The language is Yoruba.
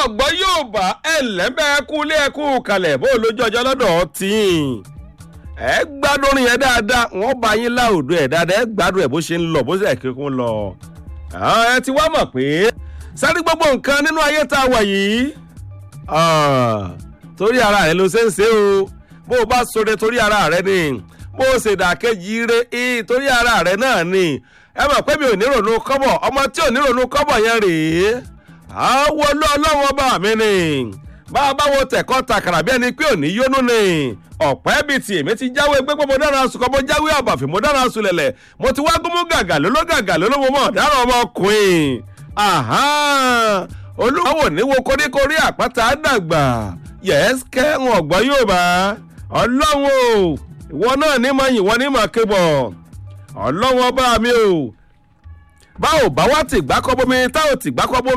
ọ̀gbọ́n yóò bá ẹlẹ́mẹ̀ẹ́kú lé ẹkú kalẹ̀ bó lójú ọjọ́ lọ́dọ̀ tí ẹ gbádùn orin yẹn dáadáa wọ́n bá yín láòdù ẹ̀ dáadáa ẹ gbádùn ẹ̀ bó ṣe ń lọ bó ṣe kí kún lọ. ẹ ti wá mọ̀ pé sáré gbogbo nǹkan nínú ayé tá a wà yìí torí ara rẹ ló ṣe ń ṣe o bó o bá sọdẹ torí ara rẹ ni bó o ṣe dàkejì re torí ara rẹ náà ni ẹ mọ̀ pé mi ò ní ronú kọ́bọ̀ ọmọ tí ò ní ronú kọ́bọ̀ yẹn rèé àwọn olóòlọ́wọ́ bá mi ni bá a bá wo tẹ̀kọ́ takàrà bí ẹni pé òní yónú ni ọ̀pẹ́ bíi ti èmi ti jáwé gbé pé mo dára sùn kọ́ mo jáwé àbàfì mo dára sùn lẹ̀lẹ̀ mo ti wá gúnmú gàgà lóló gàgà lóló mo mọ̀ dára ọmọkùnrin olúwàwò ní wo koríkorí àpáta dàgbà yẹ́sìkẹ́ wọn ọ̀gbọ́n yóò bá ọlọ́run o ìwọ náà ní mọ̀ yìí wọ́n ní mọ̀ kébọ̀ ọlọ́run ọba mi o báwo bá wá tìgbà kọ́ bómi táwọn tìgbà kọ́ bómi.